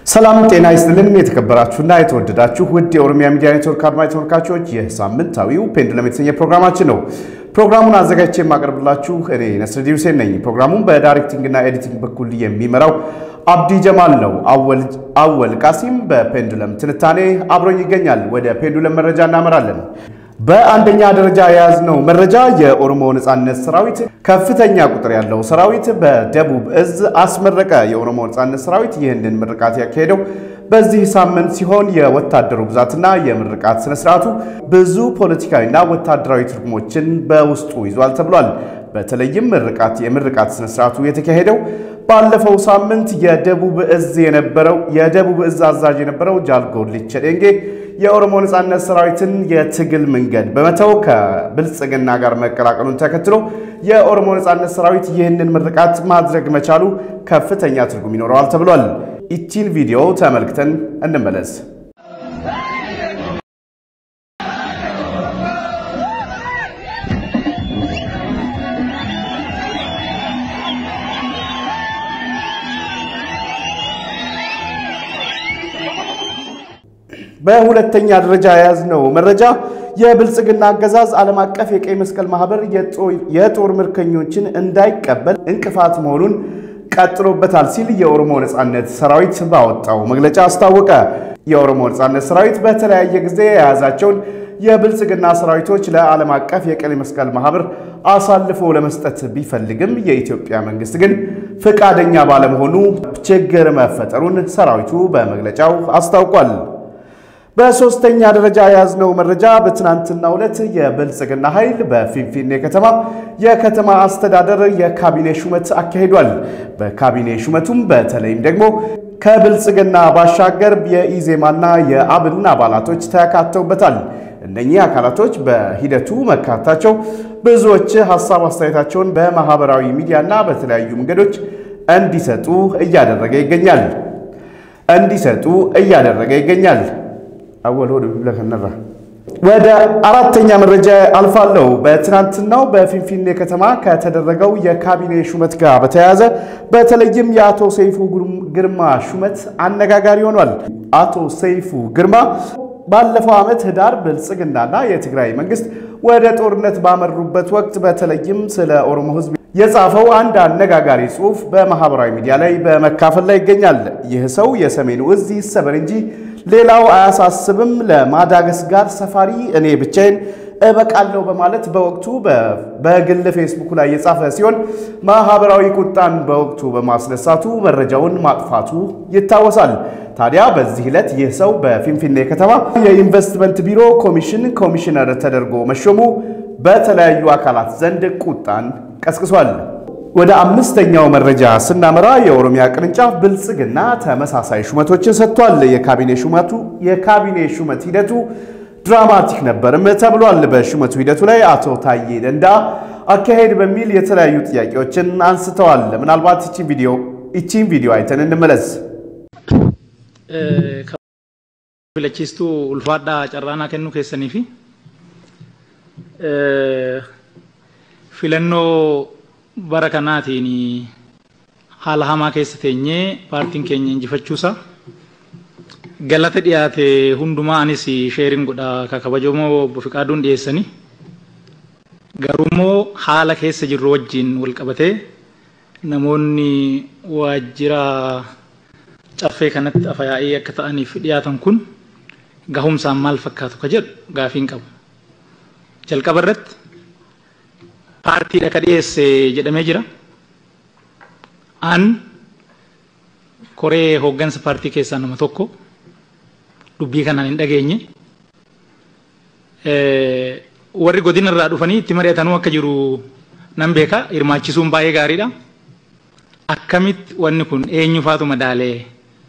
ሰላም ጤና ይስጥልን። የተከበራችሁና የተወደዳችሁ ውድ የኦሮሚያ ሚዲያ ኔትወርክ አድማጭ ተመልካቾች ይህ ሳምንታዊው ፔንዱለም የተሰኘ ፕሮግራማችን ነው። ፕሮግራሙን አዘጋጅቼ የማቀርብላችሁ እኔ ነስረዲ ሁሴን ነኝ። ፕሮግራሙን በዳይሬክቲንግና ኤዲቲንግ በኩል የሚመራው አብዲ ጀማል ነው። አወል ቃሲም በፔንዱለም ትንታኔ አብሮኝ ይገኛል። ወደ ፔንዱለም መረጃ እናመራለን። በአንደኛ ደረጃ የያዝነው መረጃ የኦሮሞ ነጻነት ሰራዊት ከፍተኛ ቁጥር ያለው ሰራዊት በደቡብ እዝ አስመረቀ። የኦሮሞ ነጻነት ሰራዊት ይህንን ምርቃት ያካሄደው በዚህ ሳምንት ሲሆን የወታደሩ ብዛትና የምርቃት ስነስርዓቱ ብዙ ፖለቲካዊና ወታደራዊ ትርጉሞችን በውስጡ ይዟል ተብሏል። በተለይም ምርቃት የምርቃት ስነስርዓቱ የተካሄደው ባለፈው ሳምንት የደቡብ እዝ የነበረው የደቡብ እዝ አዛዥ የነበረው ጃልጎሊቸ ዴንጌ የኦሮሞ ነጻነት ሰራዊትን የትግል መንገድ በመተው ከብልጽግና ጋር መቀላቀሉን ተከትሎ የኦሮሞ ነጻነት ሰራዊት ይህንን ምርቃት ማድረግ መቻሉ ከፍተኛ ትርጉም ይኖረዋል ተብሏል። ይቺን ቪዲዮ ተመልክተን እንመለስ። በሁለተኛ ደረጃ የያዝነው መረጃ የብልጽግና አገዛዝ ዓለም አቀፍ የቀይ መስቀል ማህበር የጦር ምርኮኞችን እንዳይቀበል እንቅፋት መሆኑን ቀጥሎበታል ሲል የኦሮሞ ነጻነት ሰራዊት ባወጣው መግለጫ አስታወቀ። የኦሮሞ ነጻነት ሰራዊት በተለያየ ጊዜ የያዛቸውን የብልጽግና ሰራዊቶች ለዓለም አቀፍ የቀይ መስቀል ማህበር አሳልፎ ለመስጠት ቢፈልግም የኢትዮጵያ መንግስት ግን ፈቃደኛ ባለመሆኑ ችግር መፈጠሩን ሰራዊቱ በመግለጫው አስታውቋል። በሶስተኛ ደረጃ የያዝነው መረጃ በትናንትናው ዕለት የብልጽግና ኃይል በፊንፊኔ ከተማ የከተማ አስተዳደር የካቢኔ ሹመት አካሂዷል። በካቢኔ ሹመቱም በተለይም ደግሞ ከብልጽግና ባሻገር የኢዜማና የአብን አባላቶች ተካተውበታል። እነኚህ አካላቶች በሂደቱ መካታቸው ብዙዎች ሀሳብ አስተያየታቸውን በማህበራዊ ሚዲያና በተለያዩ መንገዶች እንዲሰጡ እያደረገ ይገኛል እንዲሰጡ እያደረገ ይገኛል። አወል ወደ ብለከነራ ወደ አራተኛ መረጃ አልፋለሁ። በትናንትናው በፊንፊኔ ከተማ ከተደረገው የካቢኔ ሹመት ጋር በተያያዘ በተለይም የአቶ ሰይፉ ግርማ ሹመት አነጋጋሪ ሆኗል። አቶ ሰይፉ ግርማ ባለፈው ዓመት ህዳር ብልጽግናና የትግራይ መንግስት ወደ ጦርነት ባመሩበት ወቅት በተለይም ስለ ኦሮሞ ህዝብ የጻፈው አንድ አነጋጋሪ ጽሑፍ በማህበራዊ ሚዲያ ላይ በመካፈል ላይ ይገኛል። ይህ ሰው የሰሜኑ እዝ ይሰበር እንጂ ሌላው አያሳስብም፣ ለማዳገስ ጋር ሰፋሪ እኔ ብቻዬን እበቃለሁ በማለት በወቅቱ በግል ፌስቡክ ላይ የጻፈ ሲሆን ማህበራዊ ቁጣን በወቅቱ በማስነሳቱ መረጃውን ማጥፋቱ ይታወሳል። ታዲያ በዚህ ዕለት ይህ ሰው በፊንፊኔ ከተማ የኢንቨስትመንት ቢሮ ኮሚሽን ኮሚሽነር ተደርጎ መሾሙ በተለያዩ አካላት ዘንድ ቁጣን ቀስቅሷል። ወደ አምስተኛው መረጃ ስናመራ የኦሮሚያ ቅርንጫፍ ብልጽግና ተመሳሳይ ሹመቶችን ሰጥቷል። የካቢኔ ሹመቱ የካቢኔ ሹመት ሂደቱ ድራማቲክ ነበርም ተብሏል። በሹመቱ ሂደቱ ላይ አቶ ታዬ ደንዳ አካሄድ በሚል የተለያዩ ጥያቄዎችን አንስተዋል። ምናልባት ይቺን ቪዲዮ ይቺን ቪዲዮ አይተን እንመለስ። filachiistuu ulfaadhaa carraanaa kennuu keessanii fi filannoo bara kanaatiin haala hamaa keessa teenyee paartiin keenya injifachuusaa galata dhiyaate hundumaa anis sheerin godha ka kabajamoo obbo Fiqaaduun dhiyeessanii garuummoo haala keessa jirru wajjin wal qabatee namoonni waajjira caffee kanatti afayaa'ee akka ta'aniif dhiyaatan kun gahumsaan maal fakkaatu ka jedhu gaafiin qabu. Jalqaba irratti paartiidha ka dhiyeesse jedhamee jira. An koree hooggansa paartii keessaa nama tokko dubbii kanaan hin dhageenye. Warri godina irraa dhufanii itti mari'atanuu akka jiru nan beeka hirmaachisuun baay'ee gaariidha. Akkamitti wanni kun eenyu faatu madaalee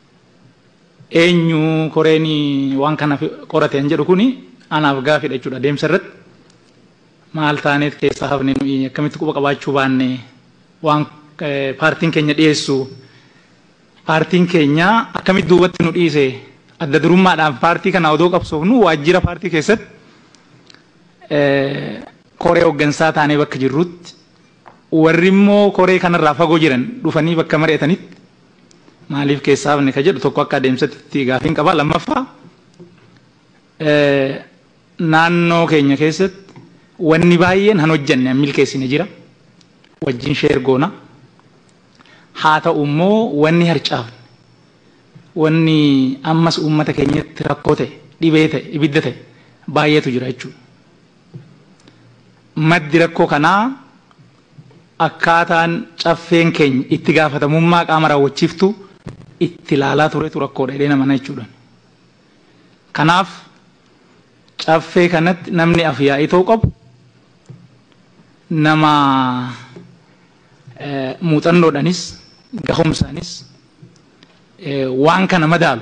eenyu koreen waan kana qorate jedhu kuni anaaf gaafidha jechuudha deemsa irratti maal taaneet keessaa hafne nuyi akkamitti quba qabaachuu baanne waan paartiin keenya dhiyeessu paartiin keenya akkamitti duubatti nu dhiise adda durummaadhaan paartii kana odoo qabsoofnu waajjira paartii keessatti koree hooggansaa taanee bakka jirrutti warri immoo koree kanarraa fagoo jiran dhufanii bakka mari'atanitti maaliif keessaa hafne ka jedhu tokko akka adeemsatti gaafiin qaba lammaffaa naannoo keenya keessatti wanni baay'een han hojjenne milkeessine jira wajjin sheergoona haa ta'u immoo wanni harcaafne wanni ammas uummata keenyatti rakkoo ta'e dhibee ta'e ibidda ta'e baay'eetu jira jechuudha. Maddi rakkoo kanaa akkaataan caffeen keenya itti gaafatamummaa qaama raawwachiiftu itti ilaalaa turetu rakkoodha jedhee nama jechuudha. Kanaaf caffee kanatti namni afyaa'ii ta'uu qabu nama muuxannoodhanis gahumsaanis waan kana madaalu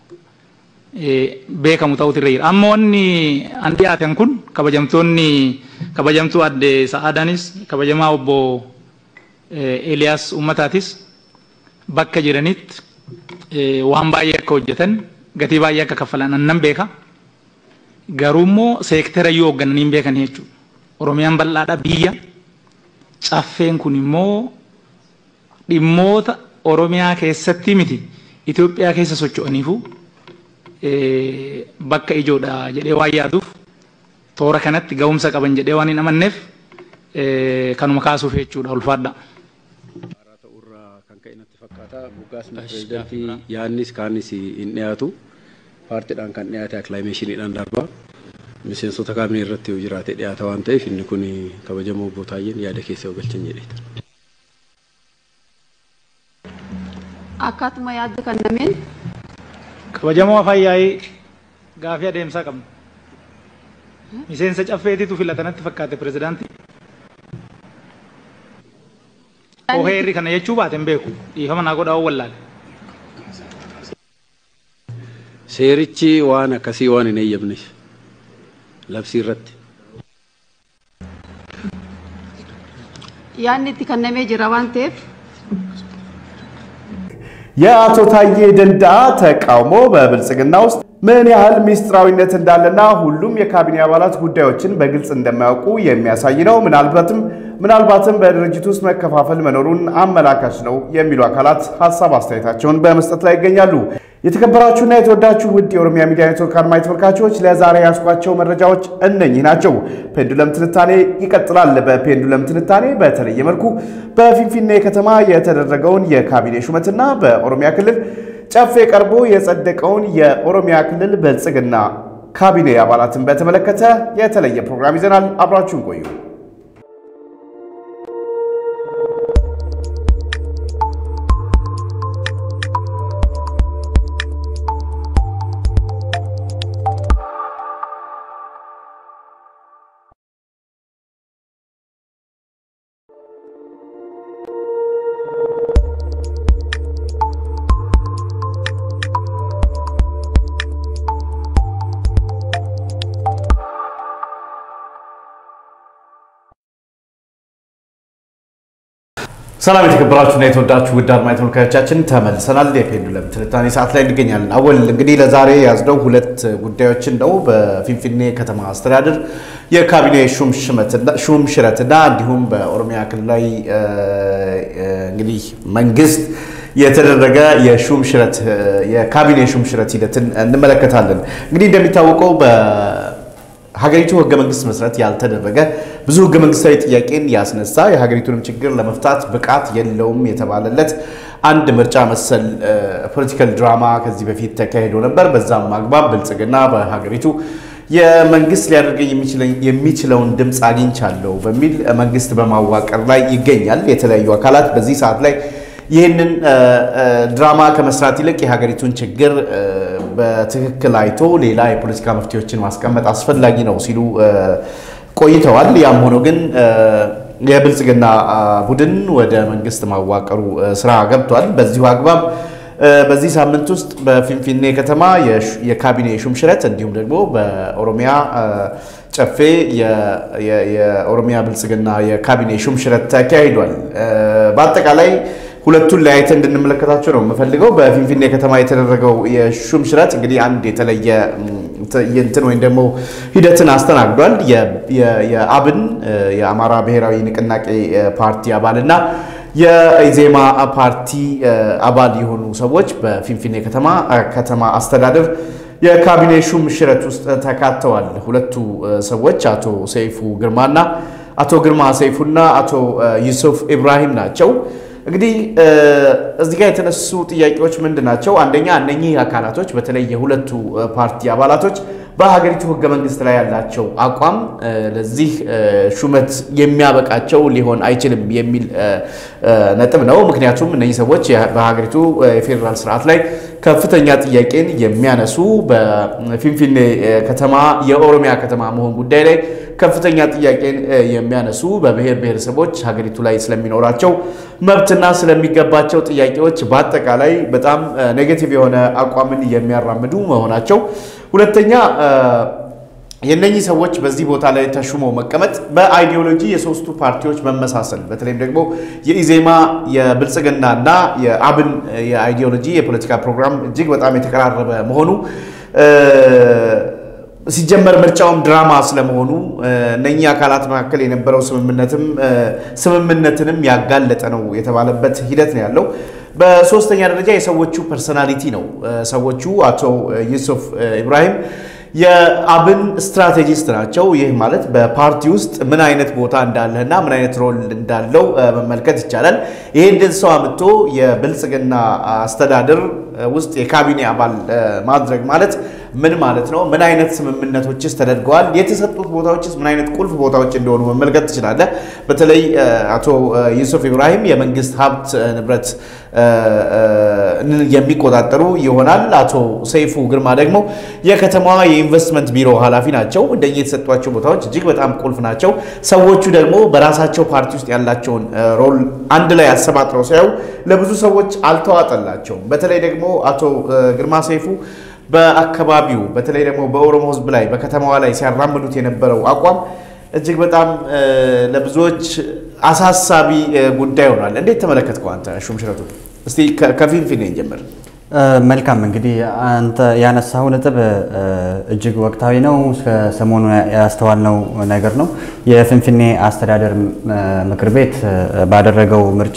beekamu ta'utu irra jira. Amma wanni an dhiyaatan kun kabajamtoonni kabajamtuu adde Sa'aadaanis kabajamaa obbo Eeliyaas Ummataatis bakka jiranitti waan baay'ee akka hojjetan gatii baay'ee akka kaffalan annan beeka. Garuu immoo seektara yoo hooggananii hin beekan jechuudha. Oromiyaan bal'aadha biyya. Caffeen kun immoo dhimmoota Oromiyaa keessatti miti Itoophiyaa keessa socho'aniifu bakka ijoodha jedhee waan yaaduuf toora kanatti ga'umsa qaban jedhee waan hin amanneef kanuma kaasuuf jechuudha ulfaadha. Haaraa ta'urraa kan ka'e natti fakkaata. Moggaasni pireezidantii yaadnis kaanis hin dhiyaatu. Paartiidhaan kan dhiyaate akilaameeshiniidhaan darba. Miseensota kaabinee irratti yoo jiraate dhiyaata waan ta'eef inni kun kabajamoo obbo Taayyeen yaada keessa yoo galchan jedheeta. Akkaatuma yaadda kannameen Kabajamoo afaan yaa'ii gaafii adeemsaa qabna. Miseensa caffeetitu filatanatti fakkaate pirezidaantii. Oheerri kana jechuu baate hin beeku. Dhiifama naa godhaa wallaale. Seerichi waan akkasii waan hin eeyyamneef labsii irratti. yaadni itti kannamee jira waan ta'eef የአቶ ታዬ ደንደአ ተቃውሞ በብልጽግና ውስጥ ምን ያህል ሚስጥራዊነት እንዳለና ሁሉም የካቢኔ አባላት ጉዳዮችን በግልጽ እንደማያውቁ የሚያሳይ ነው። ምናልባትም ምናልባትም በድርጅት ውስጥ መከፋፈል መኖሩን አመላካች ነው የሚሉ አካላት ሀሳብ አስተያየታቸውን በመስጠት ላይ ይገኛሉ። የተከበራችሁና የተወዳችሁ ውድ የኦሮሚያ ሚዲያ ኔትወርክ አድማጭ ተመልካቾች ለዛሬ ያስኳቸው መረጃዎች እነኚህ ናቸው። ፔንዱለም ትንታኔ ይቀጥላል። በፔንዱለም ትንታኔ በተለየ መልኩ በፊንፊኔ ከተማ የተደረገውን የካቢኔ ሹመትና በኦሮሚያ ክልል ጨፌ ቀርቦ የጸደቀውን የኦሮሚያ ክልል ብልጽግና ካቢኔ አባላትን በተመለከተ የተለየ ፕሮግራም ይዘናል። አብራችሁን ቆዩ። ሰላም የተከበራችሁና የተወዳችሁ ውድ አድማጭ ተመልካቾቻችን ተመልሰናል። የፔንዱለም ትንታኔ ሰዓት ላይ እንገኛለን። አወል እንግዲህ ለዛሬ ያዝነው ሁለት ጉዳዮችን ነው። በፊንፊኔ ከተማ አስተዳደር የካቢኔ ሹም ሽረትና እንዲሁም በኦሮሚያ ክልላዊ እንግዲህ መንግስት የተደረገ የሹም ሽረት የካቢኔ ሹም ሽረት ሂደትን እንመለከታለን። እንግዲህ እንደሚታወቀው ሀገሪቱ ህገ መንግስት መሰረት ያልተደረገ ብዙ ህገ መንግስታዊ ጥያቄን ያስነሳ የሀገሪቱንም ችግር ለመፍታት ብቃት የለውም የተባለለት አንድ ምርጫ መሰል ፖለቲካል ድራማ ከዚህ በፊት ተካሂዶ ነበር። በዛም አግባብ ብልጽግና በሀገሪቱ የመንግስት ሊያደርገኝ የሚችለውን ድምፅ አግኝቻለሁ በሚል መንግስት በማዋቀር ላይ ይገኛል። የተለያዩ አካላት በዚህ ሰዓት ላይ ይህንን ድራማ ከመስራት ይልቅ የሀገሪቱን ችግር በትክክል አይቶ ሌላ የፖለቲካ መፍትሄዎችን ማስቀመጥ አስፈላጊ ነው ሲሉ ቆይተዋል። ያም ሆኖ ግን የብልጽግና ቡድን ወደ መንግስት ማዋቀሩ ስራ ገብቷል። በዚሁ አግባብ በዚህ ሳምንት ውስጥ በፊንፊኔ ከተማ የካቢኔ ሹምሽረት እንዲሁም ደግሞ በኦሮሚያ ጨፌ የኦሮሚያ ብልጽግና የካቢኔ ሹምሽረት ተካሂዷል። በአጠቃላይ ሁለቱን ለያይተን እንድንመለከታቸው ነው የምፈልገው። በፊንፊኔ ከተማ የተደረገው የሹም ሽረት እንግዲህ አንድ የተለየ እንትን ወይም ደግሞ ሂደትን አስተናግዷል። የአብን የአማራ ብሔራዊ ንቅናቄ ፓርቲ አባልና የኢዜማ ፓርቲ አባል የሆኑ ሰዎች በፊንፊኔ ከተማ ከተማ አስተዳደር የካቢኔ ሹም ሽረት ውስጥ ተካተዋል። ሁለቱ ሰዎች አቶ ሰይፉ ግርማና አቶ ግርማ ሰይፉና አቶ ዩሱፍ ኢብራሂም ናቸው። እንግዲህ እዚህ ጋር የተነሱ ጥያቄዎች ምንድን ናቸው? አንደኛ እነኚህ አካላቶች በተለይ የሁለቱ ፓርቲ አባላቶች በሀገሪቱ ሕገ መንግስት ላይ ያላቸው አቋም ለዚህ ሹመት የሚያበቃቸው ሊሆን አይችልም የሚል ነጥብ ነው። ምክንያቱም እነኚህ ሰዎች በሀገሪቱ የፌዴራል ስርዓት ላይ ከፍተኛ ጥያቄን የሚያነሱ በፊንፊኔ ከተማ የኦሮሚያ ከተማ መሆን ጉዳይ ላይ ከፍተኛ ጥያቄን የሚያነሱ በብሔር ብሔረሰቦች ሀገሪቱ ላይ ስለሚኖራቸው መብትና ስለሚገባቸው ጥያቄዎች በአጠቃላይ በጣም ኔጌቲቭ የሆነ አቋምን የሚያራምዱ መሆናቸው ሁለተኛ የነኚህ ሰዎች በዚህ ቦታ ላይ ተሹመው መቀመጥ በአይዲዮሎጂ የሶስቱ ፓርቲዎች መመሳሰል በተለይም ደግሞ የኢዜማ የብልጽግና እና የአብን የአይዲዮሎጂ የፖለቲካ ፕሮግራም እጅግ በጣም የተቀራረበ መሆኑ ሲጀመር ምርጫውም ድራማ ስለመሆኑ እነኚህ አካላት መካከል የነበረው ስምምነትም ስምምነትንም ያጋለጠ ነው የተባለበት ሂደት ነው ያለው። በሶስተኛ ደረጃ የሰዎቹ ፐርሰናሊቲ ነው። ሰዎቹ አቶ ዩሱፍ ኢብራሂም የአብን ስትራቴጂስት ናቸው። ይህ ማለት በፓርቲ ውስጥ ምን አይነት ቦታ እንዳለህና ምን አይነት ሮል እንዳለው መመልከት ይቻላል። ይህንን ሰው አምጥቶ የብልጽግና አስተዳደር ውስጥ የካቢኔ አባል ማድረግ ማለት ምን ማለት ነው? ምን አይነት ስምምነቶችስ ተደርገዋል? የተሰጡት ቦታዎችስ ምን አይነት ቁልፍ ቦታዎች እንደሆኑ መመልከት ትችላለህ። በተለይ አቶ ዩሱፍ ኢብራሂም የመንግስት ሀብት ንብረት የሚቆጣጠሩ ይሆናል። አቶ ሰይፉ ግርማ ደግሞ የከተማዋ የኢንቨስትመንት ቢሮ ኃላፊ ናቸው። እንደየ የተሰጧቸው ቦታዎች እጅግ በጣም ቁልፍ ናቸው። ሰዎቹ ደግሞ በራሳቸው ፓርቲ ውስጥ ያላቸውን ሮል አንድ ላይ አሰባጥረው ሲያዩ ለብዙ ሰዎች አልተዋጠላቸውም። በተለይ ደግሞ አቶ ግርማ ሰይፉ በአካባቢው በተለይ ደግሞ በኦሮሞ ሕዝብ ላይ በከተማዋ ላይ ሲያራምዱት የነበረው አቋም እጅግ በጣም ለብዙዎች አሳሳቢ ጉዳይ ሆኗል። እንዴት ተመለከትከው አንተ ሹም ሽረቱ? እስቲ ከፊንፊኔ ጀምር። መልካም እንግዲህ አንተ ያነሳው ነጥብ እጅግ ወቅታዊ ነው። ሰሞኑ ያስተዋልነው ነገር ነው። የፊንፊኔ አስተዳደር ምክር ቤት ባደረገው ምርጫ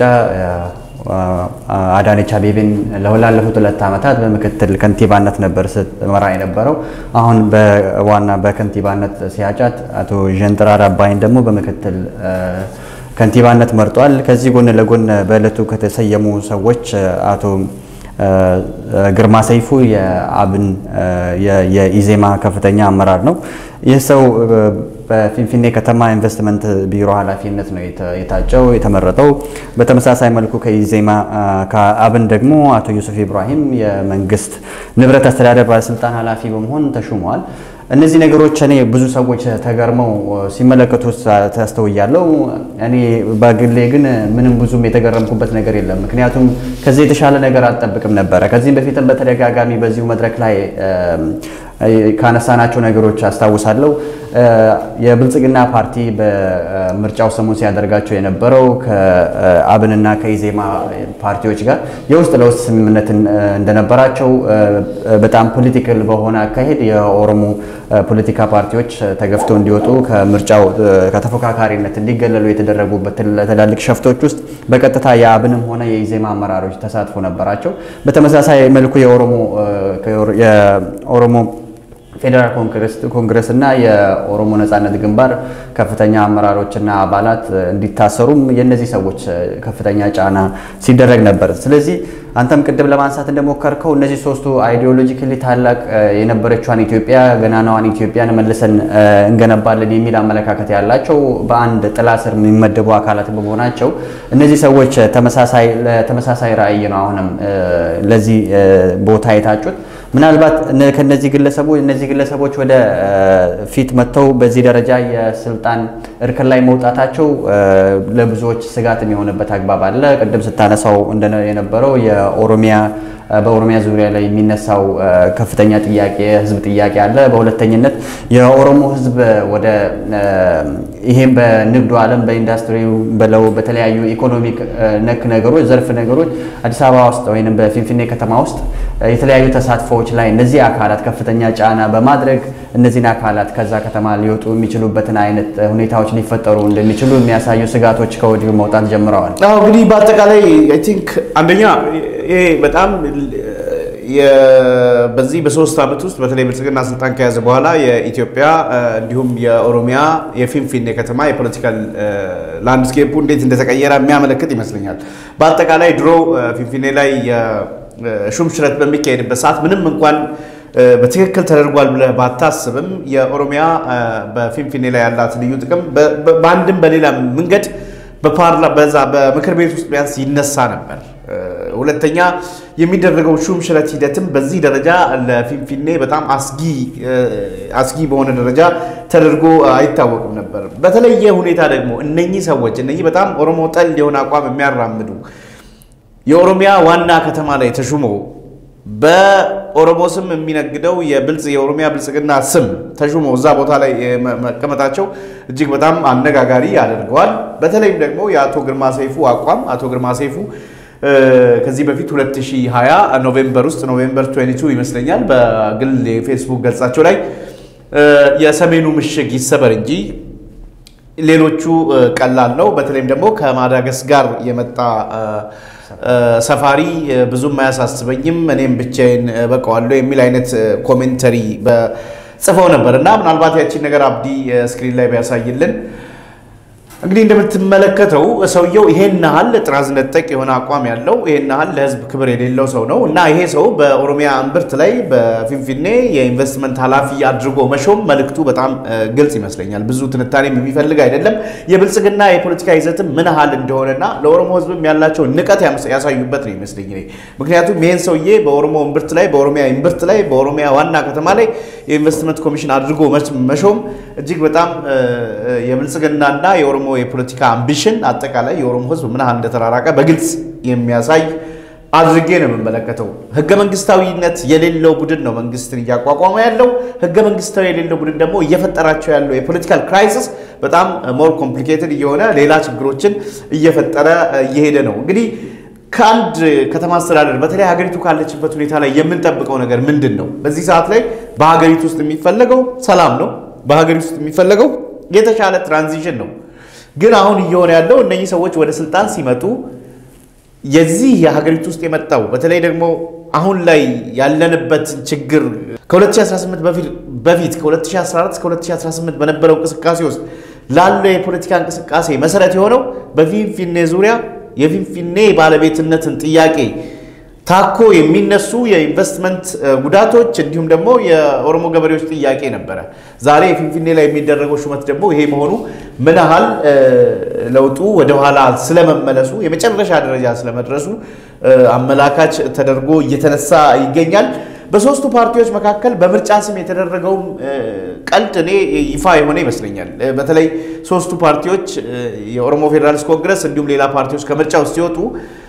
አዳነች አቤቤን ላለፉት ሁለት ዓመታት በምክትል ከንቲባነት ነበር ስትመራ የነበረው። አሁን በዋና በከንቲባነት ሲያጫት አቶ ዠንጥራር አባይን ደግሞ በምክትል ከንቲባነት መርጧል። ከዚህ ጎን ለጎን በዕለቱ ከተሰየሙ ሰዎች አቶ ግርማ ሰይፉ የአብን የኢዜማ ከፍተኛ አመራር ነው። ይህ ሰው በፊንፊኔ ከተማ ኢንቨስትመንት ቢሮ ኃላፊነት ነው የታጨው የተመረጠው። በተመሳሳይ መልኩ ከኢዜማ ከአብን ደግሞ አቶ ዩሱፍ ኢብራሂም የመንግስት ንብረት አስተዳደር ባለስልጣን ኃላፊ በመሆን ተሹመዋል። እነዚህ ነገሮች እኔ ብዙ ሰዎች ተገርመው ሲመለከቱ ታስተውያለሁ። እኔ በግሌ ግን ምንም ብዙም የተገረምኩበት ነገር የለም። ምክንያቱም ከዚህ የተሻለ ነገር አልጠብቅም ነበረ። ከዚህም በፊትም በተደጋጋሚ በዚሁ መድረክ ላይ ካነሳናቸው ነገሮች አስታውሳለሁ። የብልጽግና ፓርቲ በምርጫው ሰሞን ሲያደርጋቸው የነበረው ከአብንና ከኢዜማ ፓርቲዎች ጋር የውስጥ ለውስጥ ስምምነት እንደነበራቸው በጣም ፖለቲካል በሆነ አካሄድ የኦሮሞ ፖለቲካ ፓርቲዎች ተገፍተው እንዲወጡ ከምርጫው ከተፎካካሪነት እንዲገለሉ የተደረጉበት ትላልቅ ሸፍቶች ውስጥ በቀጥታ የአብንም ሆነ የኢዜማ አመራሮች ተሳትፎ ነበራቸው። በተመሳሳይ መልኩ የኦሮሞ ፌዴራል ኮንግረስ እና የኦሮሞ ነጻነት ግንባር ከፍተኛ አመራሮችና አባላት እንዲታሰሩም የእነዚህ ሰዎች ከፍተኛ ጫና ሲደረግ ነበር። ስለዚህ አንተም ቅድም ለማንሳት እንደሞከርከው እነዚህ ሶስቱ አይዲዮሎጂካሊ ታላቅ የነበረችዋን ኢትዮጵያ ገናናዋን ኢትዮጵያን መልሰን እንገነባለን የሚል አመለካከት ያላቸው በአንድ ጥላ ስር የሚመደቡ አካላት በመሆናቸው እነዚህ ሰዎች ተመሳሳይ ራዕይ ነው አሁንም ለዚህ ቦታ የታጩት። ምናልባት ከነዚህ ግለሰቦች እነዚህ ግለሰቦች ወደ ፊት መጥተው በዚህ ደረጃ የስልጣን እርከን ላይ መውጣታቸው ለብዙዎች ስጋት የሚሆንበት አግባብ አለ። ቅድም ስታነሳው የነበረው የኦሮሚያ በኦሮሚያ ዙሪያ ላይ የሚነሳው ከፍተኛ ጥያቄ ህዝብ ጥያቄ አለ። በሁለተኝነት የኦሮሞ ህዝብ ወደ ይሄም በንግዱ ዓለም በኢንዱስትሪው በለው በተለያዩ ኢኮኖሚክ ነክ ነገሮች ዘርፍ ነገሮች አዲስ አበባ ውስጥ ወይም በፊንፊኔ ከተማ ውስጥ የተለያዩ ተሳትፎዎች ላይ እነዚህ አካላት ከፍተኛ ጫና በማድረግ እነዚህን አካላት ከዛ ከተማ ሊወጡ የሚችሉበትን አይነት ሁኔታዎች ሊፈጠሩ እንደሚችሉ የሚያሳዩ ስጋቶች ከወዲሁ መውጣት ጀምረዋል። አዎ እንግዲህ በአጠቃላይ አይ ቲንክ አንደኛ ይሄ በጣም በዚህ በሶስት ዓመት ውስጥ በተለይ ብልጽግና ስልጣን ከያዘ በኋላ የኢትዮጵያ እንዲሁም የኦሮሚያ የፊንፊኔ ከተማ የፖለቲካል ላንድስኬፑ እንዴት እንደተቀየረ የሚያመለክት ይመስለኛል። በአጠቃላይ ድሮ ፊንፊኔ ላይ የሹም ሽረት በሚካሄድበት ሰዓት ምንም እንኳን በትክክል ተደርጓል ብለህ ባታስብም የኦሮሚያ በፊንፊኔ ላይ ያላት ልዩ ጥቅም በአንድም በሌላ መንገድ በፓርላ በዛ በምክር ቤት ውስጥ ቢያንስ ይነሳ ነበር። ሁለተኛ የሚደረገው ሹም ሽረት ሂደትም በዚህ ደረጃ ለፊንፊኔ በጣም አስጊ አስጊ በሆነ ደረጃ ተደርጎ አይታወቅም ነበር። በተለየ ሁኔታ ደግሞ እነኚህ ሰዎች እነኚህ በጣም ኦሮሞ ጠል የሆነ አቋም የሚያራምዱ የኦሮሚያ ዋና ከተማ ላይ ተሹመው በኦሮሞ ስም የሚነግደው የብልጽ የኦሮሚያ ብልጽግና ስም ተሹመው እዛ ቦታ ላይ መቀመጣቸው እጅግ በጣም አነጋጋሪ ያደርገዋል። በተለይም ደግሞ የአቶ ግርማ ሰይፉ አቋም አቶ ግርማ ሰይፉ ከዚህ በፊት 2020 ኖቬምበር ውስጥ ኖቬምበር 22 ይመስለኛል በግል የፌስቡክ ገጻቸው ላይ የሰሜኑ ምሽግ ይሰበር እንጂ ሌሎቹ ቀላል ነው፣ በተለይም ደግሞ ከማዳገስ ጋር የመጣ ሰፋሪ ብዙም አያሳስበኝም፣ እኔም ብቻዬን በቀዋለሁ የሚል አይነት ኮሜንተሪ ጽፈው ነበር እና ምናልባት ያቺን ነገር አብዲ ስክሪን ላይ ቢያሳይልን እንግዲህ እንደምትመለከተው ሰውየው ይሄን ያህል ጥራዝ ነጠቅ የሆነ አቋም ያለው ይሄን ያህል ለሕዝብ ክብር የሌለው ሰው ነው እና ይሄ ሰው በኦሮሚያ እምብርት ላይ በፊንፊኔ የኢንቨስትመንት ኃላፊ አድርጎ መሾም መልእክቱ በጣም ግልጽ ይመስለኛል። ብዙ ትንታኔም የሚፈልግ አይደለም። የብልጽግና የፖለቲካ ይዘትም ምን ያህል እንደሆነና ለኦሮሞ ሕዝብም ያላቸው ንቀት ያሳዩበት ነው ይመስለኝ እኔ። ምክንያቱም ይሄን ሰውዬ በኦሮሞ እምብርት ላይ በኦሮሚያ እምብርት ላይ በኦሮሚያ ዋና ከተማ ላይ የኢንቨስትመንት ኮሚሽን አድርጎ መሾም እጅግ በጣም የብልጽግናና የኦሮሞ የፖለቲካ አምቢሽን አጠቃላይ የኦሮሞ ህዝብ ምን ያህል እንደተራራቀ በግልጽ የሚያሳይ አድርጌ ነው የምመለከተው። ህገ መንግስታዊነት የሌለው ቡድን ነው መንግስትን እያቋቋመ ያለው። ህገ መንግስታዊ የሌለው ቡድን ደግሞ እየፈጠራቸው ያለው የፖለቲካል ክራይሲስ በጣም ሞር ኮምፕሊኬትድ እየሆነ ሌላ ችግሮችን እየፈጠረ እየሄደ ነው። እንግዲህ ከአንድ ከተማ አስተዳደር በተለይ ሀገሪቱ ካለችበት ሁኔታ ላይ የምንጠብቀው ነገር ምንድን ነው? በዚህ ሰዓት ላይ በሀገሪቱ ውስጥ የሚፈለገው ሰላም ነው። በሀገሪቱ ውስጥ የሚፈለገው የተሻለ ትራንዚሽን ነው። ግን አሁን እየሆነ ያለው እነኚህ ሰዎች ወደ ስልጣን ሲመጡ የዚህ የሀገሪቱ ውስጥ የመጣው በተለይ ደግሞ አሁን ላይ ያለንበት ችግር ከ2018 በፊት ከ2014 እስከ 2018 በነበረው እንቅስቃሴ ውስጥ ላለው የፖለቲካ እንቅስቃሴ መሰረት የሆነው በፊንፊኔ ዙሪያ የፊንፊኔ ባለቤትነትን ጥያቄ ታኮ የሚነሱ የኢንቨስትመንት ጉዳቶች እንዲሁም ደግሞ የኦሮሞ ገበሬዎች ጥያቄ ነበረ። ዛሬ የፊንፊኔ ላይ የሚደረገው ሹመት ደግሞ ይሄ መሆኑ ምን ያህል ለውጡ ወደኋላ ስለመመለሱ የመጨረሻ ደረጃ ስለመድረሱ አመላካች ተደርጎ እየተነሳ ይገኛል። በሶስቱ ፓርቲዎች መካከል በምርጫ ስም የተደረገውም ቀልድ እኔ ይፋ የሆነ ይመስለኛል። በተለይ ሶስቱ ፓርቲዎች የኦሮሞ ፌዴራሊስት ኮንግረስ እንዲሁም ሌላ ፓርቲዎች ከምርጫ ውስጥ ሲወጡ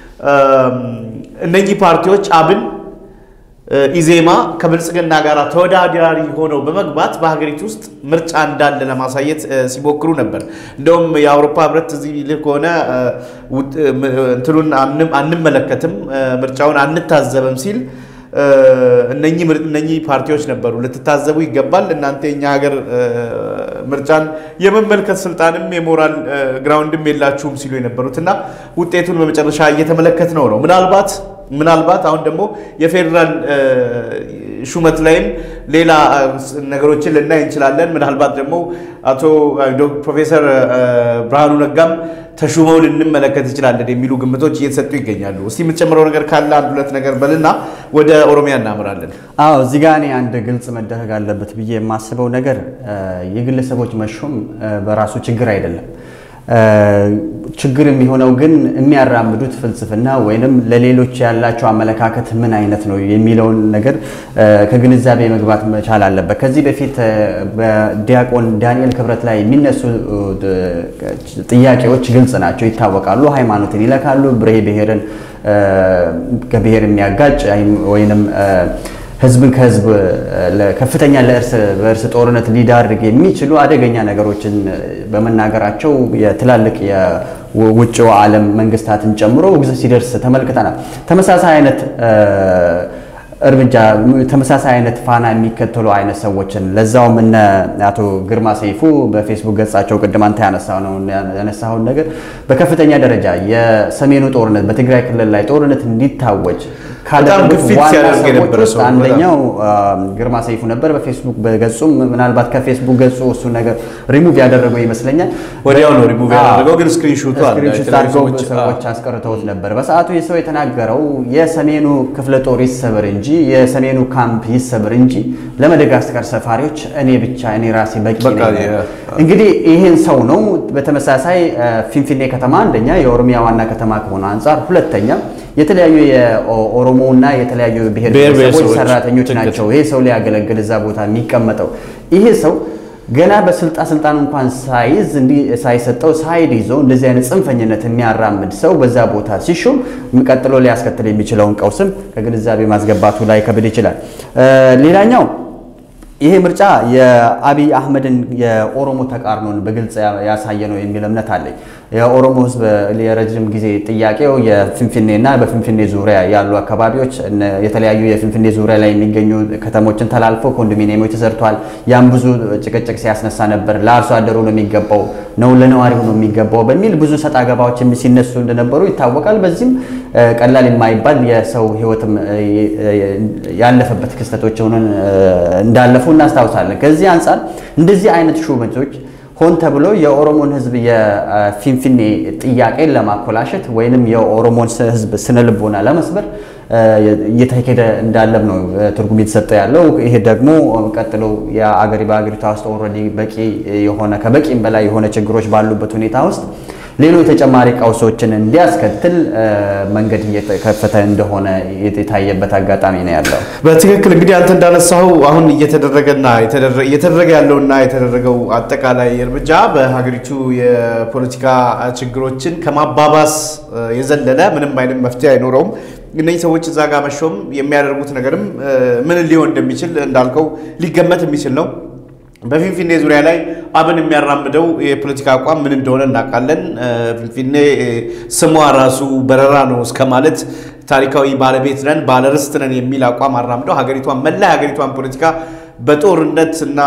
እነኚህ ፓርቲዎች አብን፣ ኢዜማ ከብልጽግና ጋር ተወዳዳሪ ሆነው በመግባት በሀገሪቱ ውስጥ ምርጫ እንዳለ ለማሳየት ሲሞክሩ ነበር። እንደውም የአውሮፓ ሕብረት እዚህ ልክ ከሆነ እንትኑን አንመለከትም፣ ምርጫውን አንታዘብም ሲል እነኚህ ፓርቲዎች ነበሩ ልትታዘቡ ይገባል፣ እናንተ የኛ ሀገር ምርጫን የመመልከት ስልጣንም የሞራል ግራውንድም የላችሁም ሲሉ የነበሩት እና ውጤቱን በመጨረሻ እየተመለከት ነው ነው ምናልባት ምናልባት አሁን ደግሞ የፌዴራል ሹመት ላይም ሌላ ነገሮችን ልናይ እንችላለን። ምናልባት ደግሞ አቶ ፕሮፌሰር ብርሃኑ ነጋም ተሹመው ልንመለከት እንችላለን የሚሉ ግምቶች እየተሰጡ ይገኛሉ። እስቲ የምትጨምረው ነገር ካለ አንድ ሁለት ነገር በልና ወደ ኦሮሚያ እናምራለን። አዎ እዚህ ጋር እኔ አንድ ግልጽ መደረግ አለበት ብዬ የማስበው ነገር የግለሰቦች መሾም በራሱ ችግር አይደለም። ችግር የሚሆነው ግን የሚያራምዱት ፍልስፍና ወይንም ለሌሎች ያላቸው አመለካከት ምን አይነት ነው የሚለውን ነገር ከግንዛቤ መግባት መቻል አለበት። ከዚህ በፊት በዲያቆን ዳንኤል ክብረት ላይ የሚነሱ ጥያቄዎች ግልጽ ናቸው፣ ይታወቃሉ። ሃይማኖትን ይለካሉ፣ ብሔ ብሔርን ከብሔር የሚያጋጭ ወይንም ህዝብን ከህዝብ ከፍተኛ ለእርስ በእርስ ጦርነት ሊዳርግ የሚችሉ አደገኛ ነገሮችን በመናገራቸው የትላልቅ የውጭው ዓለም መንግስታትን ጨምሮ ውግዘት ሲደርስ ተመልክተናል። ተመሳሳይ አይነት እርምጃ ተመሳሳይ አይነት ፋና የሚከተሉ አይነት ሰዎችን ለዛውም እነ አቶ ግርማ ሰይፉ በፌስቡክ ገጻቸው ቅድም አንተ ያነሳውን ነገር በከፍተኛ ደረጃ የሰሜኑ ጦርነት በትግራይ ክልል ላይ ጦርነት እንዲታወጅ ካደረጉት ዋና ሰዎች ውስጥ አንደኛው ግርማ ሰይፉ ነበር። በፌስቡክ በገጹም ምናልባት ከፌስቡክ ገጹ እሱ ነገር ሪሙቭ ያደረገው ይመስለኛል። ወዲያው ነው ሪሙቭ ያደረገው፣ ግን ስክሪንሾቱ አለ። ስክሪንሾት አድርገው ሰዎች አስቀርተውት ነበር። በሰዓቱ የሰው የተናገረው የሰሜኑ ክፍለ ጦር ይሰበር እንጂ የሰሜኑ ካምፕ ይሰበር እንጂ ለመደጋስካር ሰፋሪዎች እኔ ብቻ እኔ ራሴ በቂ ነኝ። እንግዲህ ይህን ሰው ነው። በተመሳሳይ ፊንፊኔ ከተማ አንደኛ የኦሮሚያ ዋና ከተማ ከሆነ አንጻር ሁለተኛ የተለያዩ የኦሮሞና የተለያዩ ብሔር ብሔረሰቦች ሰራተኞች ናቸው። ይሄ ሰው ሊያገለግል እዛ ቦታ የሚቀመጠው ይሄ ሰው ገና በስልጣን ስልጣን እንኳን ሳይዝ እንዲህ ሳይሰጠው ሳይድ ይዞ እንደዚህ አይነት ጽንፈኝነት የሚያራምድ ሰው በዛ ቦታ ሲሾም ቀጥሎ ሊያስከትል የሚችለውን ቀውስም ከግንዛቤ ማስገባቱ ላይ ከብድ ይችላል። ሌላኛው ይሄ ምርጫ የአብይ አህመድን የኦሮሞ ተቃርኖን በግልጽ ያሳየ ነው የሚል እምነት አለኝ። የኦሮሞ ሕዝብ የረጅም ጊዜ ጥያቄው የፍንፍኔና በፍንፍኔ ዙሪያ ያሉ አካባቢዎች የተለያዩ የፍንፍኔ ዙሪያ ላይ የሚገኙ ከተሞችን ተላልፎ ኮንዶሚኒየሞች ተሰርቷል። ያም ብዙ ጭቅጭቅ ሲያስነሳ ነበር። ለአርሶ አደሩ ነው የሚገባው ነው ለነዋሪው ነው የሚገባው በሚል ብዙ ሰጣ ገባዎች ሲነሱ እንደነበሩ ይታወቃል። በዚህም ቀላል የማይባል የሰው ሕይወትም ያለፈበት ክስተቶች ሆነን እንዳለፉ እናስታውሳለን። ከዚህ አንጻር እንደዚህ አይነት ሹመቶች ሆን ተብሎ የኦሮሞን ህዝብ የፊንፊኔ ጥያቄን ለማኮላሸት ወይንም የኦሮሞን ህዝብ ስነ ልቦና ለመስበር እየተካሄደ እንዳለም ነው ትርጉም የተሰጠ ያለው። ይሄ ደግሞ ቀጥሎ የአገሪ በአገሪቷ ውስጥ ኦልሬዲ በቂ የሆነ ከበቂም በላይ የሆነ ችግሮች ባሉበት ሁኔታ ውስጥ ሌሎች ተጨማሪ ቀውሶችን እንዲያስከትል መንገድ እየተከፈተ እንደሆነ የታየበት አጋጣሚ ነው ያለው። በትክክል እንግዲህ አንተ እንዳነሳው አሁን እየተደረገና እየተደረገ ያለውና የተደረገው አጠቃላይ እርምጃ በሀገሪቱ የፖለቲካ ችግሮችን ከማባባስ የዘለለ ምንም አይነት መፍትሄ አይኖረውም። እነዚህ ሰዎች እዛ ጋር መሾም የሚያደርጉት ነገርም ምን ሊሆን እንደሚችል እንዳልከው ሊገመት የሚችል ነው። በፊንፊኔ ዙሪያ ላይ አብን የሚያራምደው የፖለቲካ አቋም ምን እንደሆነ እናውቃለን። ፊንፊኔ ስሟ ራሱ በረራ ነው እስከ ማለት ታሪካዊ ባለቤት ነን ባለርስት ነን የሚል አቋም አራምደው ሀገሪቷን መላ ሀገሪቷን ፖለቲካ በጦርነት እና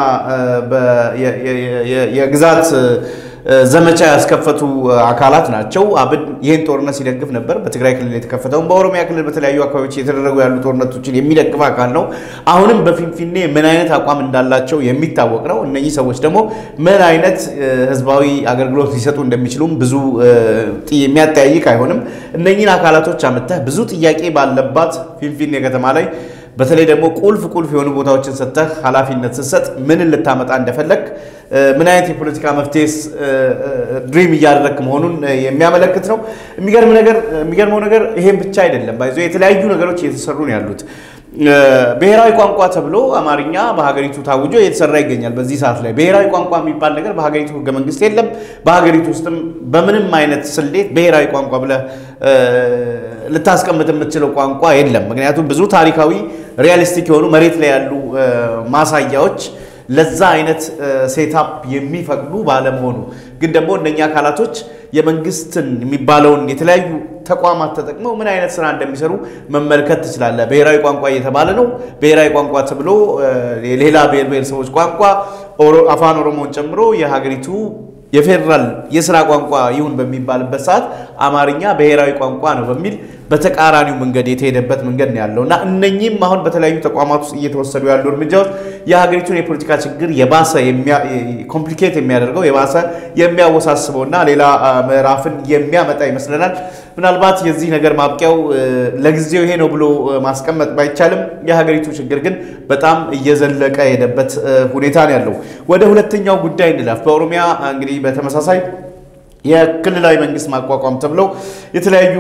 የግዛት ዘመቻ ያስከፈቱ አካላት ናቸው። አብን ይህን ጦርነት ሲደግፍ ነበር። በትግራይ ክልል የተከፈተውን በኦሮሚያ ክልል በተለያዩ አካባቢዎች የተደረጉ ያሉ ጦርነቶችን የሚደግፍ አካል ነው። አሁንም በፊንፊኔ ምን አይነት አቋም እንዳላቸው የሚታወቅ ነው። እነኚህ ሰዎች ደግሞ ምን አይነት ህዝባዊ አገልግሎት ሊሰጡ እንደሚችሉም ብዙ የሚያጠያይቅ አይሆንም። እነኚህን አካላቶች አምጥተህ ብዙ ጥያቄ ባለባት ፊንፊኔ ከተማ ላይ በተለይ ደግሞ ቁልፍ ቁልፍ የሆኑ ቦታዎችን ሰጥተህ ኃላፊነት ስትሰጥ ምን ልታመጣ እንደፈለግ ምን አይነት የፖለቲካ መፍትሄስ ድሪም እያደረክ መሆኑን የሚያመለክት ነው። የሚገርመው ነገር ይሄን ብቻ አይደለም። ባይዞ የተለያዩ ነገሮች እየተሰሩ ነው ያሉት። ብሔራዊ ቋንቋ ተብሎ አማርኛ በሀገሪቱ ታውጆ እየተሰራ ይገኛል። በዚህ ሰዓት ላይ ብሔራዊ ቋንቋ የሚባል ነገር በሀገሪቱ ህገ መንግስት የለም። በሀገሪቱ ውስጥም በምንም አይነት ስሌት ብሔራዊ ቋንቋ ብለህ ልታስቀምጥ የምትችለው ቋንቋ የለም። ምክንያቱም ብዙ ታሪካዊ ሪያሊስቲክ የሆኑ መሬት ላይ ያሉ ማሳያዎች ለዛ አይነት ሴታፕ የሚፈቅዱ ባለመሆኑ ግን ደግሞ እነኛ አካላቶች የመንግስትን የሚባለውን የተለያዩ ተቋማት ተጠቅመው ምን አይነት ስራ እንደሚሰሩ መመልከት ትችላለህ። ብሔራዊ ቋንቋ እየተባለ ነው። ብሔራዊ ቋንቋ ተብሎ የሌላ ብሔር ብሔረሰቦች ቋንቋ አፋን ኦሮሞን ጨምሮ የሀገሪቱ የፌዴራል የስራ ቋንቋ ይሁን በሚባልበት ሰዓት አማርኛ ብሔራዊ ቋንቋ ነው በሚል በተቃራኒው መንገድ የተሄደበት መንገድ ነው ያለው እና እነኚህም አሁን በተለያዩ ተቋማት ውስጥ እየተወሰዱ ያሉ እርምጃዎች የሀገሪቱን የፖለቲካ ችግር የባሰ ኮምፕሊኬት የሚያደርገው የባሰ የሚያወሳስበው እና ሌላ ምዕራፍን የሚያመጣ ይመስለናል። ምናልባት የዚህ ነገር ማብቂያው ለጊዜው ይሄ ነው ብሎ ማስቀመጥ ባይቻልም የሀገሪቱ ችግር ግን በጣም እየዘለቀ የሄደበት ሁኔታ ነው ያለው። ወደ ሁለተኛው ጉዳይ እንለፍ። በኦሮሚያ እንግዲህ በተመሳሳይ የክልላዊ መንግስት ማቋቋም ተብለው የተለያዩ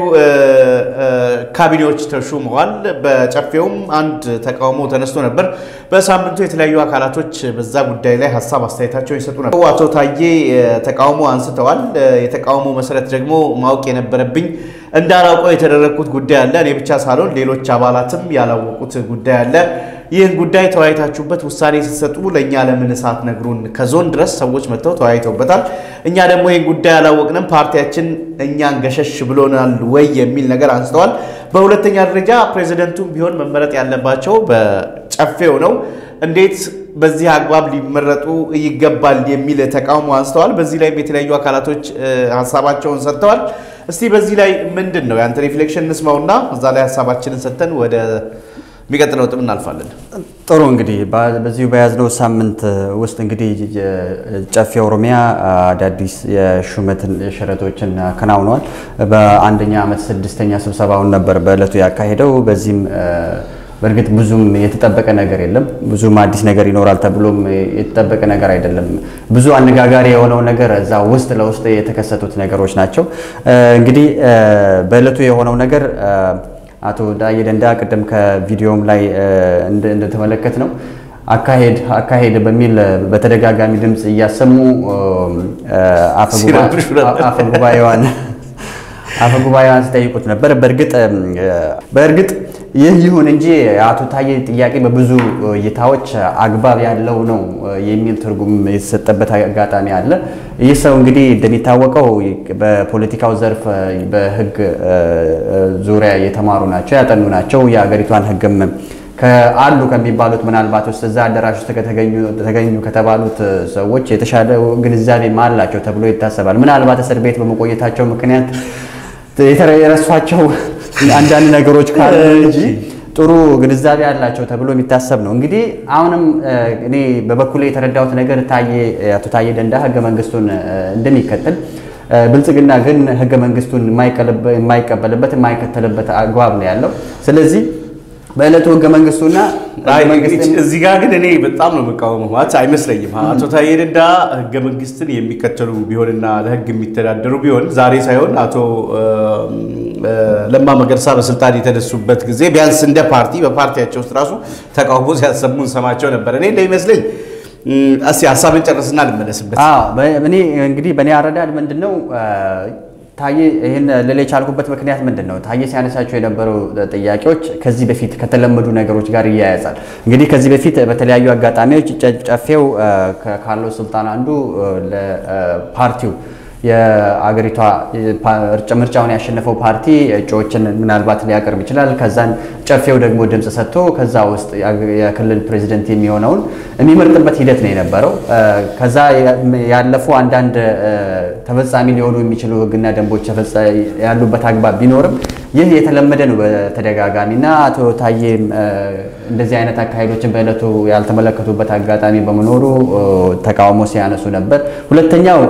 ካቢኔዎች ተሹመዋል። በጨፌውም አንድ ተቃውሞ ተነስቶ ነበር። በሳምንቱ የተለያዩ አካላቶች በዛ ጉዳይ ላይ ሀሳብ አስተያየታቸውን ይሰጡ ነበር። አቶ ታዬ ተቃውሞ አንስተዋል። የተቃውሞ መሰረት ደግሞ ማወቅ የነበረብኝ እንዳላውቀው የተደረግኩት ጉዳይ አለ። እኔ ብቻ ሳልሆን ሌሎች አባላትም ያላወቁት ጉዳይ አለ። ይህን ጉዳይ ተወያይታችሁበት ውሳኔ ስትሰጡ ለእኛ ለምን እሳት ነግሩን? ከዞን ድረስ ሰዎች መጥተው ተወያይተውበታል። እኛ ደግሞ ይህን ጉዳይ አላወቅንም፣ ፓርቲያችን እኛን ገሸሽ ብሎናል ወይ የሚል ነገር አንስተዋል። በሁለተኛ ደረጃ ፕሬዚደንቱም ቢሆን መመረጥ ያለባቸው በጨፌው ነው። እንዴት በዚህ አግባብ ሊመረጡ ይገባል የሚል ተቃውሞ አንስተዋል። በዚህ ላይም የተለያዩ አካላቶች ሀሳባቸውን ሰጥተዋል። እስቲ በዚህ ላይ ምንድን ነው የአንተ ሪፍሌክሽን እንስማውና እዛ ላይ ሀሳባችንን ሰጥተን ወደ የሚቀጥለው ጥም እናልፋለን። ጥሩ እንግዲህ በዚሁ በያዝነው ሳምንት ውስጥ እንግዲህ ጨፌ ኦሮሚያ አዳዲስ የሹመት ሽረቶችን አከናውነዋል። በአንደኛ ዓመት ስድስተኛ ስብሰባውን ነበር በዕለቱ ያካሄደው። በዚህም በእርግጥ ብዙም የተጠበቀ ነገር የለም። ብዙም አዲስ ነገር ይኖራል ተብሎም የተጠበቀ ነገር አይደለም። ብዙ አነጋጋሪ የሆነው ነገር እዛ ውስጥ ለውስጥ የተከሰቱት ነገሮች ናቸው። እንግዲህ በዕለቱ የሆነው ነገር አቶ ዳዬ ደንዳ ቅድም ከቪዲዮም ላይ እንደተመለከት ነው አካሄድ አካሄድ በሚል በተደጋጋሚ ድምፅ እያሰሙ አፈጉባኤዋን አፈጉባኤዋን ሲጠይቁት ነበር። በእርግጥ በእርግጥ ይህ ይሁን እንጂ የአቶ ታዬ ጥያቄ በብዙ እይታዎች አግባብ ያለው ነው የሚል ትርጉም የተሰጠበት አጋጣሚ አለ። ይህ ሰው እንግዲህ እንደሚታወቀው በፖለቲካው ዘርፍ በሕግ ዙሪያ የተማሩ ናቸው፣ ያጠኑ ናቸው። የሀገሪቷን ሕግም አሉ ከሚባሉት ምናልባት ውስጥ እዛ አዳራሽ ውስጥ ተገኙ ከተባሉት ሰዎች የተሻለ ግንዛቤ አላቸው ተብሎ ይታሰባል። ምናልባት እስር ቤት በመቆየታቸው ምክንያት የረሷቸው አንዳንድ ነገሮች ካሉ እንጂ ጥሩ ግንዛቤ ያላቸው ተብሎ የሚታሰብ ነው። እንግዲህ አሁንም እኔ በበኩሌ የተረዳሁት ነገር አቶ ታዬ ደንዳ ህገ መንግስቱን እንደሚከተል ብልጽግና ግን ህገ መንግስቱን የማይቀበልበት የማይከተልበት አግባብ ነው ያለው። ስለዚህ በዕለቱ ህገ መንግስቱና እዚህ ጋር ግን እኔ በጣም ነው የምቃወመው። ማለት አይመስለኝም። አቶ ታዬ ደንዳ ህገ መንግስትን የሚከተሉ ቢሆንና ለህግ የሚተዳደሩ ቢሆን ዛሬ ሳይሆን አቶ ለማ መገርሳ በስልጣን የተነሱበት ጊዜ ቢያንስ እንደ ፓርቲ በፓርቲያቸው ውስጥ ራሱ ተቃውሞ ሲያሰሙ እንሰማቸው ነበር። እኔ እንደሚመስለኝ እስኪ ሀሳብን ጨርስና ልመለስበት። እኔ እንግዲህ በእኔ አረዳድ ምንድን ነው ታዬ ይህን ልል የቻልኩበት ምክንያት ምንድን ነው? ታዬ ሲያነሳቸው የነበሩ ጥያቄዎች ከዚህ በፊት ከተለመዱ ነገሮች ጋር ይያያዛል። እንግዲህ ከዚህ በፊት በተለያዩ አጋጣሚዎች ጨፌው ካለው ስልጣን አንዱ ለፓርቲው የአገሪቷ ምርጫውን ያሸነፈው ፓርቲ እጩዎችን ምናልባት ሊያቀርብ ይችላል። ከዛን ጨፌው ደግሞ ድምፅ ሰጥቶ ከዛ ውስጥ የክልል ፕሬዚደንት የሚሆነውን የሚመርጥበት ሂደት ነው የነበረው። ከዛ ያለፉ አንዳንድ ተፈጻሚ ሊሆኑ የሚችሉ ሕግና ደንቦች ያሉበት አግባብ ቢኖርም ይህ የተለመደ ነው በተደጋጋሚ እና አቶ ታዬም እንደዚህ አይነት አካሄዶችን በዕለቱ ያልተመለከቱበት አጋጣሚ በመኖሩ ተቃውሞ ሲያነሱ ነበር። ሁለተኛው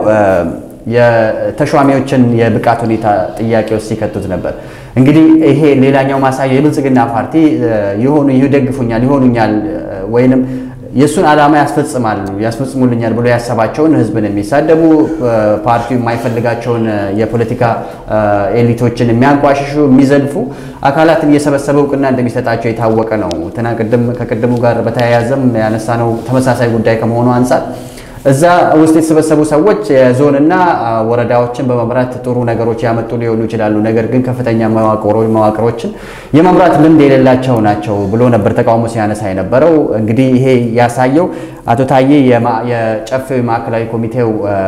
የተሿሚዎችን የብቃት ሁኔታ ጥያቄ ውስጥ ሲከቱት ነበር። እንግዲህ ይሄ ሌላኛው ማሳያ የብልጽግና ፓርቲ የሆኑ ይደግፉኛል፣ ይሆኑኛል ወይንም የእሱን ዓላማ ያስፈጽማሉ ያስፈጽሙልኛል ብሎ ያሰባቸውን ህዝብን የሚሳደቡ ፓርቲው የማይፈልጋቸውን የፖለቲካ ኤሊቶችን የሚያንቋሽሹ የሚዘልፉ አካላትን እየሰበሰበ እውቅና እንደሚሰጣቸው የታወቀ ነው። ትና ቅድም ከቅድሙ ጋር በተያያዘም ያነሳነው ተመሳሳይ ጉዳይ ከመሆኑ አንጻር እዛ ውስጥ የተሰበሰቡ ሰዎች የዞንና ወረዳዎችን በመምራት ጥሩ ነገሮች ያመጡ ሊሆኑ ይችላሉ። ነገር ግን ከፍተኛ መዋቅሮችን የመምራት ልምድ የሌላቸው ናቸው ብሎ ነበር ተቃውሞ ሲያነሳ የነበረው። እንግዲህ ይሄ ያሳየው አቶ ታዬ የጨፌው ማዕከላዊ ኮሚቴው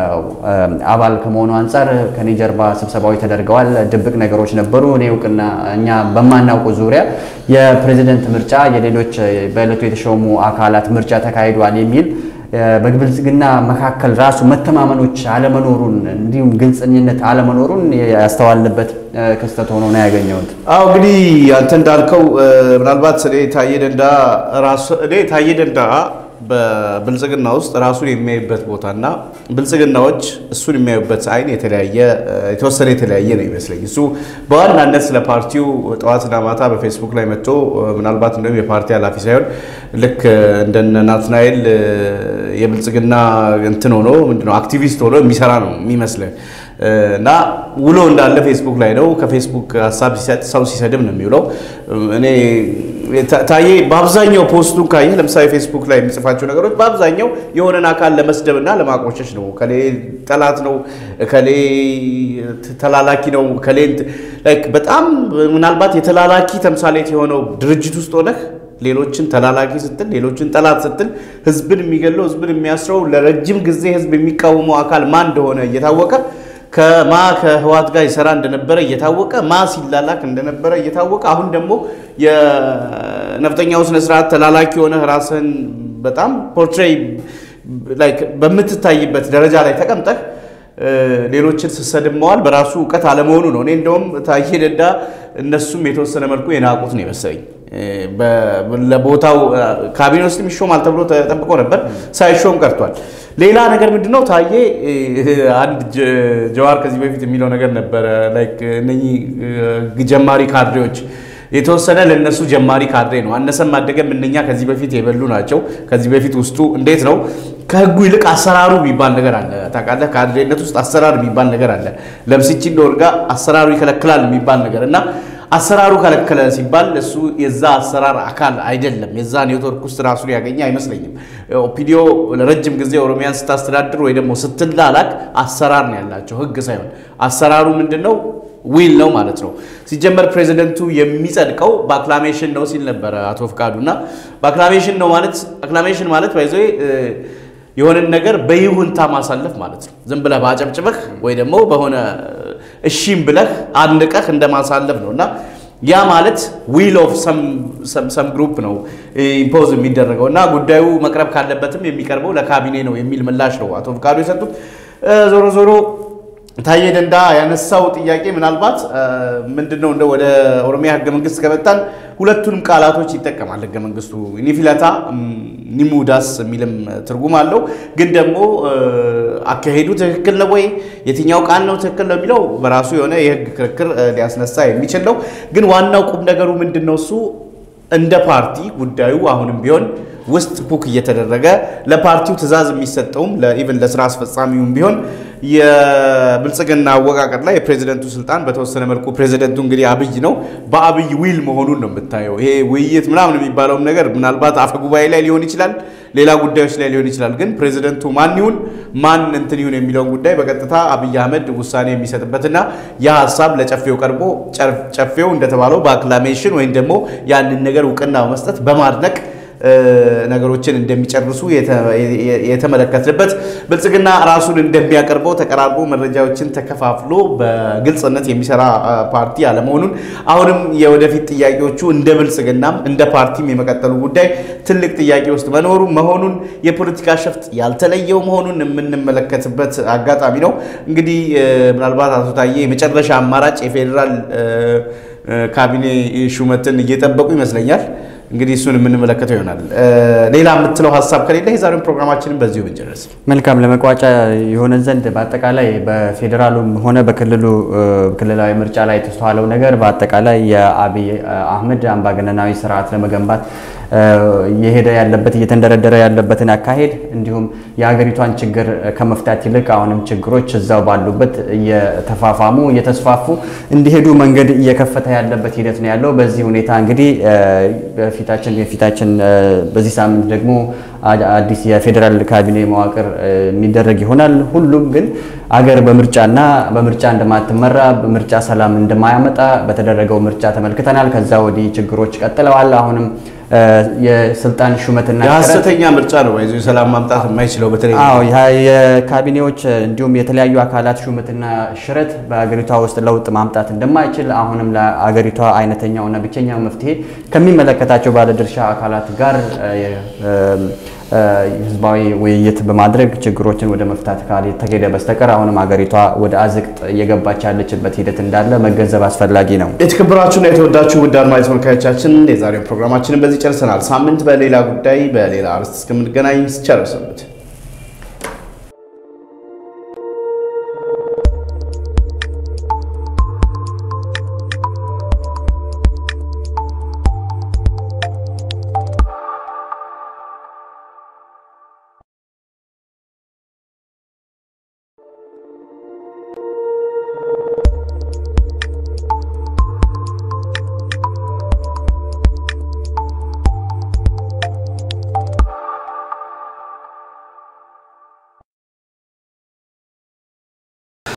አባል ከመሆኑ አንጻር ከኔ ጀርባ ስብሰባዎች ተደርገዋል፣ ድብቅ ነገሮች ነበሩ፣ እኔ እውቅና እኛ በማናውቁ ዙሪያ የፕሬዚደንት ምርጫ የሌሎች በዕለቱ የተሾሙ አካላት ምርጫ ተካሂዷል የሚል በብልጽግና መካከል ራሱ መተማመኖች አለመኖሩን እንዲሁም ግልጸኝነት አለመኖሩን ያስተዋልንበት ክስተት ሆኖ ነው ያገኘሁት። አዎ እንግዲህ አንተ እንዳልከው ምናልባት እኔ ታዬ ደንዳ ራሱ እኔ ታዬ ደንዳ በብልጽግና ውስጥ ራሱን የሚያይበት ቦታና ብልጽግናዎች እሱን የሚያዩበት አይን የተለያየ የተወሰነ የተለያየ ነው ይመስለኝ። እሱ በዋናነት ስለ ፓርቲው ጠዋትና ማታ በፌስቡክ ላይ መጥቶ ምናልባት እንደውም የፓርቲ ኃላፊ ሳይሆን ልክ እንደነ ናትናኤል የብልጽግና እንትን ሆኖ ምንድነው አክቲቪስት ሆኖ የሚሰራ ነው የሚመስለን እና ውሎ እንዳለ ፌስቡክ ላይ ነው። ከፌስቡክ ሀሳብ ሲሰጥ ሰው ሲሰድብ ነው የሚውለው። እኔ ታ- ታዬ በአብዛኛው ፖስቱን ካየህ ለምሳሌ ፌስቡክ ላይ የሚጽፋቸው ነገሮች በአብዛኛው የሆነን አካል ለመስደብና ለማቆሸሽ ነው። ከሌ ጠላት ነው፣ ከሌ ተላላኪ ነው፣ ከሌ እንት- ላይክ በጣም ምናልባት የተላላኪ ተምሳሌት የሆነው ድርጅት ውስጥ ሆነህ ሌሎችን ተላላኪ ስትል ሌሎችን ጠላት ስትል ህዝብን የሚገለው ህዝብን የሚያስረው ለረጅም ጊዜ ህዝብ የሚቃወመው አካል ማን እንደሆነ እየታወቀ ከማ ከህዋት ጋር ይሰራ እንደነበረ እየታወቀ ማ ሲላላክ እንደነበረ እየታወቀ አሁን ደግሞ የነፍጠኛው ስነስርዓት ተላላኪ የሆነ ራስህን በጣም ፖርትሬይ ላይክ በምትታይበት ደረጃ ላይ ተቀምጠህ እ፣ ሌሎችን ስሰድብ መዋል በራሱ እውቀት አለመሆኑ ነው። እኔ እንደውም ታዬ ደንዳ እነሱም የተወሰነ መልኩ የናቁት ነው የመሰለኝ። እ፣ በ- ለቦታው እ፣ ካቢኔ ውስጥም ይሾማል ተብሎ ተጠብቆ ነበር፣ ሳይሾም ቀርቷል። ሌላ ነገር ምንድነው ታዬ እ፣ አንድ ጀ- ጀዋር ከዚህ በፊት የሚለው ነገር ነበረ ላይክ እነኚህ እ፣ ጀማሪ ካድሬዎች የተወሰነ ለነሱ ጀማሪ ካድሬ ነው። አነሰም አደገም እነኛ ከዚህ በፊት የበሉ ናቸው። ከዚህ በፊት ውስጡ እንዴት ነው ከህጉ ይልቅ አሰራሩ የሚባል ነገር አለ። ታውቃለህ፣ ካድሬነት ውስጥ አሰራር የሚባል ነገር አለ። ለምስቺ እንደወርጋ አሰራሩ ይከለክላል የሚባል ነገር እና አሰራሩ ከለከለ ሲባል እሱ የዛ አሰራር አካል አይደለም። የዛ ኔትወርክ ውስጥ ራሱን ያገኘ አይመስለኝም። ኦፒዲዮ ለረጅም ጊዜ ኦሮሚያን ስታስተዳድር ወይ ደግሞ ስትላላክ አሰራር ነው ያላቸው፣ ህግ ሳይሆን አሰራሩ ምንድን ነው? ዊል ነው ማለት ነው። ሲጀመር ፕሬዚደንቱ የሚጸድቀው በአክላሜሽን ነው ሲል ነበረ አቶ ፍቃዱ እና በአክላሜሽን ነው ማለት አክላሜሽን ማለት ባይዘ የሆነን ነገር በይሁንታ ማሳለፍ ማለት ነው። ዝም ብለህ በአጨብጭበህ ወይ ደግሞ በሆነ እሺም ብለህ አንቀህ እንደማሳለፍ ነው እና ያ ማለት ዊል ኦፍ ሰም ግሩፕ ነው ኢምፖዝ የሚደረገው እና ጉዳዩ መቅረብ ካለበትም የሚቀርበው ለካቢኔ ነው የሚል ምላሽ ነው አቶ ፍቃዱ የሰጡት። እ፣ ዞሮ ዞሮ ታዬ ደንዳ ያነሳው ጥያቄ ምናልባት ምንድነው እንደ ወደ ኦሮሚያ ህገ መንግስት ከመጣን ሁለቱንም ቃላቶች ይጠቀማል ህገ መንግስቱ ኒፊለታ ኒሙዳስ የሚልም ትርጉም አለው። ግን ደግሞ እ፣ አካሄዱ ትክክል ነው ወይ የትኛው ቃል ነው ትክክል ነው የሚለው በራሱ የሆነ የህግ ክርክር እ፣ ሊያስነሳ የሚችል ነው። ግን ዋናው ቁም ነገሩ ምንድን ነው እሱ እንደ ፓርቲ ጉዳዩ አሁንም ቢሆን ውስጥ ፑክ እየተደረገ ለፓርቲው ትዕዛዝ የሚሰጠውም ኢቨን ለስራ አስፈጻሚውም ቢሆን የብልጽግና አወቃቀር ላይ የፕሬዚደንቱ ስልጣን በተወሰነ መልኩ ፕሬዚደንቱ እንግዲህ አብይ ነው፣ በአብይ ዊል መሆኑን ነው የምታየው። ይሄ ውይይት ምናምን የሚባለውም ነገር ምናልባት አፈ ጉባኤ ላይ ሊሆን ይችላል፣ ሌላ ጉዳዮች ላይ ሊሆን ይችላል። ግን ፕሬዚደንቱ ማን ይሁን ማን እንትን ይሁን የሚለውን ጉዳይ በቀጥታ አብይ አህመድ ውሳኔ የሚሰጥበትና ያ ሀሳብ ለጨፌው ቀርቦ ጨፌው እንደተባለው በአክላሜሽን ወይም ደግሞ ያንን ነገር እውቅና በመስጠት በማድነቅ ነገሮችን እንደሚጨርሱ የተመለከትንበት ብልጽግና ራሱን እንደሚያቀርበው ተቀራርቦ መረጃዎችን ተከፋፍሎ በግልጽነት የሚሰራ ፓርቲ አለመሆኑን አሁንም የወደፊት ጥያቄዎቹ እንደ ብልጽግናም እንደ ፓርቲም የመቀጠሉ ጉዳይ ትልቅ ጥያቄ ውስጥ መኖሩ መሆኑን የፖለቲካ ሸፍጥ ያልተለየው መሆኑን የምንመለከትበት አጋጣሚ ነው። እንግዲህ ምናልባት አቶ ታዬ የመጨረሻ አማራጭ የፌዴራል ካቢኔ ሹመትን እየጠበቁ ይመስለኛል። እንግዲህ እሱን የምንመለከተው ይሆናል። ሌላ የምትለው ሀሳብ ከሌለ የዛሬውን ፕሮግራማችንን በዚሁ ብንጨርስ መልካም። ለመቋጫ የሆነን ዘንድ በአጠቃላይ በፌዴራሉም ሆነ በክልሉ ክልላዊ ምርጫ ላይ የተስተዋለው ነገር በአጠቃላይ የአብይ አህመድ አምባገነናዊ ስርዓት ለመገንባት እየሄደ ያለበት እየተንደረደረ ያለበትን አካሄድ እንዲሁም የሀገሪቷን ችግር ከመፍታት ይልቅ አሁንም ችግሮች እዛው ባሉበት እየተፋፋሙ እየተስፋፉ እንዲሄዱ መንገድ እየከፈተ ያለበት ሂደት ነው ያለው። በዚህ ሁኔታ እንግዲህ በፊታችን የፊታችን በዚህ ሳምንት ደግሞ አዲስ የፌዴራል ካቢኔ መዋቅር የሚደረግ ይሆናል። ሁሉም ግን አገር በምርጫና በምርጫ እንደማትመራ በምርጫ ሰላም እንደማያመጣ በተደረገው ምርጫ ተመልክተናል። ከዛ ወዲህ ችግሮች ቀጥለዋል። አሁንም የስልጣን ሹመትና የሀሰተኛ ምርጫ ነው ይዞ የሰላም ማምጣት የማይችለው በተለይ አዎ የካቢኔዎች እንዲሁም የተለያዩ አካላት ሹመትና ሽረት በሀገሪቷ ውስጥ ለውጥ ማምጣት እንደማይችል አሁንም ለሀገሪቷ አይነተኛውና ብቸኛው መፍትሄ ከሚመለከታቸው ባለድርሻ አካላት ጋር ህዝባዊ ውይይት በማድረግ ችግሮችን ወደ መፍታት ካልተሄደ በስተቀር አሁንም ሀገሪቷ ወደ አዝቅጥ እየገባች ያለችበት ሂደት እንዳለ መገንዘብ አስፈላጊ ነው። የተከበራችሁና የተወዳችሁ ውድ አድማጭ ተመልካዮቻችን የዛሬው ፕሮግራማችንን በዚህ ጨርሰናል። ሳምንት በሌላ ጉዳይ በሌላ አርዕስት እስከምንገናኝ ቸር ሰንብቱ።